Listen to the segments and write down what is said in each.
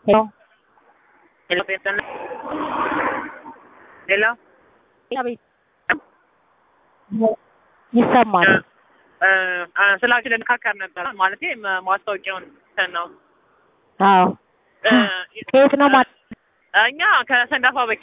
ሄሎ ሄሎ ጴንጤና ሄሎ አቤት ይሰማል። ስለ አንቺ ልንካከር ነበር ማለት ማስታወቂያውን እንትን ነው አዎ እ ከየት ነው ማለት እኛ ከሰንዳፋ በኪ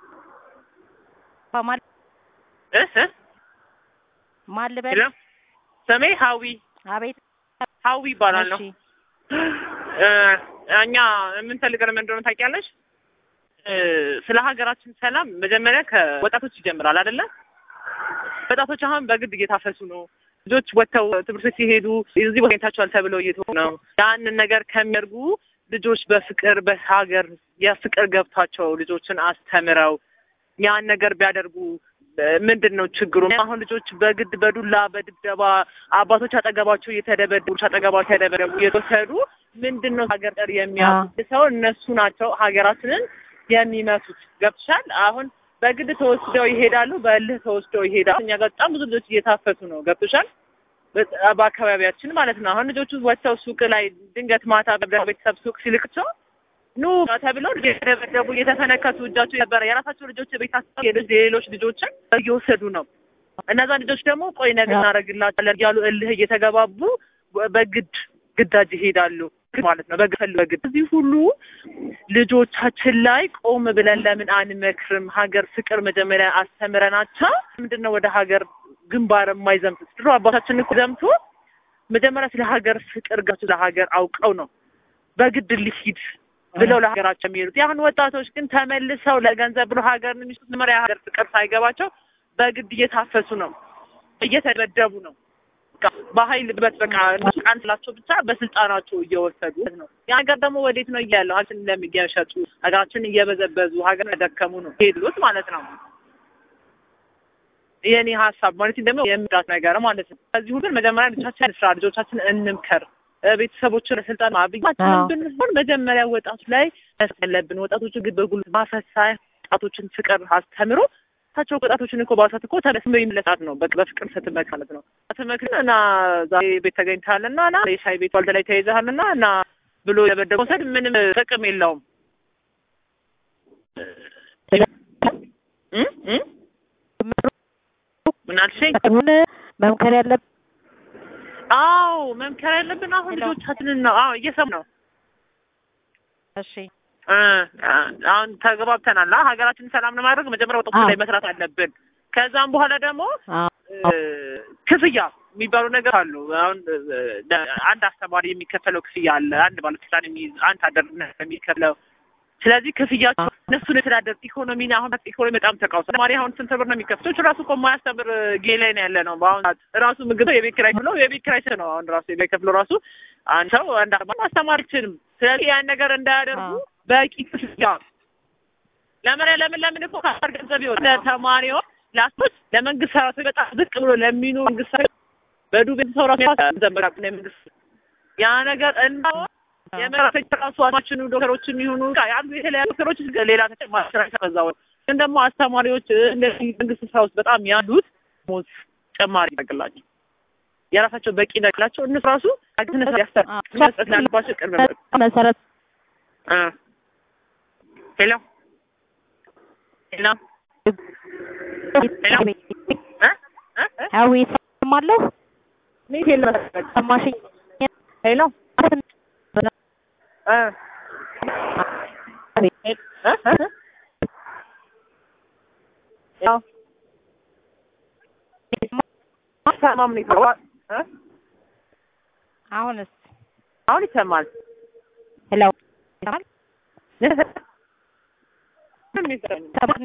ማል እስ ማል ልበል? ሄሎ ስሜ ሀዊ አቤት ሀዊ ይባላል ነው እሺ እ እኛ የምንፈልገው ምን እንደሆነ ታውቂያለሽ? እ ስለ ሀገራችን ሰላም መጀመሪያ ከወጣቶች ይጀምራል አይደለ? ወጣቶች አሁን በግድ እየታፈሱ ነው። ልጆች ወጥተው ትምህርት ቤት ሲሄዱ እዚህ ቦታ ተገኝታችኋል ተብለው እየተሆኑ ነው። ያንን ነገር ከሚያደርጉ ልጆች በፍቅር በሀገር የፍቅር ገብቷቸው ልጆችን አስተምረው ያን ነገር ቢያደርጉ ምንድን ነው ችግሩ? አሁን ልጆች በግድ በዱላ በድብደባ አባቶች አጠገባቸው እየተደበደቡ አጠገባቸው የተደበደቡ እየተወሰዱ ምንድን ነው ሀገር ጠር የሚያሱ ሰው እነሱ ናቸው ሀገራችንን የሚመቱት። ገብቶሻል? አሁን በግድ ተወስደው ይሄዳሉ፣ በእልህ ተወስደው ይሄዳሉ። እኛ ጋር በጣም ብዙ ልጆች እየታፈሱ ነው። ገብቶሻል? በ- በአካባቢያችን ማለት ነው። አሁን ልጆቹ ወጥተው ሱቅ ላይ ድንገት ማታ ቤተሰብ ሱቅ ሲልክቸው ኑ ተብለው እየተደበደቡ እየተፈነከቱ እጃቸው ነበረ የራሳቸው ልጆች ቤት አስ ሌሎች ልጆችን እየወሰዱ ነው። እነዛ ልጆች ደግሞ ቆይ ነገር እናደርግላቸዋለን እያሉ እልህ እየተገባቡ በግድ ግዳጅ ይሄዳሉ ማለት ነው። በግድ በግድ እዚህ ሁሉ ልጆቻችን ላይ ቆም ብለን ለምን አንመክርም? ሀገር ፍቅር መጀመሪያ አስተምረናቸው ምንድን ነው ወደ ሀገር ግንባር የማይዘምቱት? ድሮ አባታችን እኮ ዘምቶ መጀመሪያ ስለ ሀገር ፍቅር ጋር ስለ ሀገር አውቀው ነው በግድ ሊሂድ ብለው ለሀገራቸው የሚሄዱት። የአሁን ወጣቶች ግን ተመልሰው ለገንዘብ ብሎ ሀገር የሚስቱት መጀመሪያ ሀገር ፍቅር ሳይገባቸው በግድ እየታፈሱ ነው፣ እየተደበደቡ ነው። በቃ በኃይል በት በቃ እነሱ ቃን ስላቸው ብቻ በስልጣናቸው እየወሰዱ ነው። ያ ሀገር ደግሞ ወዴት ነው እያለው ሀገራችን እንደሚገሸጡ ሀገራችን እየበዘበዙ ሀገር ያደከሙ ነው ሄዱት ማለት ነው። የኔ ሀሳብ ማለት ደግሞ የምዳት ነገር ማለት ነው። ከዚህ ሁሉ መጀመሪያ ልጆቻችን ስራ ልጆቻችን እንምከር ቤተሰቦችን ለስልጣን ማብያችንን ብንሆን መጀመሪያ ወጣቱ ላይ መስጠት ያለብን ወጣቶቹ ግን በጉልበት ማፈስ ሳይሆን ወጣቶችን ፍቅር አስተምሮ ታቸው ወጣቶችን እኮ ባሳት እኮ ተመስሎ ይመለሳት ነው። በቃ በፍቅር ስትመክ ማለት ነው። አትመክር እና ዛሬ ቤት ተገኝተሃልና እና የሻይ ቤት ዋልተ ላይ ተይዘሃልና እና ብሎ የበደበ መውሰድ ምንም ጥቅም የለውም። እ እ ምን አልሽኝ? አሁን መምከር ያለብን አዎ መምከር ያለብን አሁን ልጆቻችንን ነው። አዎ እየሰሙ ነው። እሺ እ አሁን ተግባብተናል። አ ሀገራችንን ሰላም ለማድረግ መጀመሪያ ወጣቶች ላይ መስራት አለብን። ከዛም በኋላ ደግሞ አዎ እ ክፍያ የሚባሉ ነገር አሉ። አሁን እ አንድ አስተማሪ የሚከፈለው ክፍያ አለ። አንድ ባለስልጣን የሚይዝ አንድ አደር የሚከፍለው ስለዚህ ክፍያቸው እነሱን የተዳደር ኢኮኖሚ አሁን ኢኮኖሚ በጣም ተቃውሷል። ተማሪ አሁን ስንት ብር ነው የሚከፍተው? እሱ ራሱ እኮ የማያስተምር ጌ ላይ ነው ያለ ነው። በአሁን ሰዓት ራሱ ምግብ የቤት ኪራይ ብሎ የቤት ኪራይ ነው አሁን ራሱ የቤት ከፍሎ ራሱ አንድ ሰው አንድ አርባ ማስተማር አይችልም። ስለዚህ ያን ነገር እንዳያደርጉ በቂ ክፍያ ለምን ለምን ለምን እኮ ካር ገንዘብ ይወጣ ለተማሪዎች ለአስቶች ለመንግስት ሰራተኞች በጣም ዝቅ ብሎ ለሚኑ መንግስት ሰራተኞች በዱቤ ሰው ራሱ ዘመራ መንግስት ያ ነገር እና የመራተኛ ራሱ አማችን ዶክተሮችም ይሁኑ ያሉ የተለያዩ ዶክተሮች ሌላ ተጨማሪ ስራ ይሰራዛው ግን ደግሞ አስተማሪዎች እንደዚህ መንግስት ስራ ውስጥ በጣም ያሉት ሞት ጨማሪ ያደርግላቸው የራሳቸው በቂ ነግላቸው እነሱ ራሱ አግነት ያስተር መስጠት ላለባቸው ቅርብ መሰረት እ ሄሎ ሄሎ ሄሎ እ እ አዊ ይሰማለሁ። ኔት የለም ሰማሽኝ? ሄሎ እ አሁንስ አሁን ይሰማል። ሄሎ ይሰማል? ምን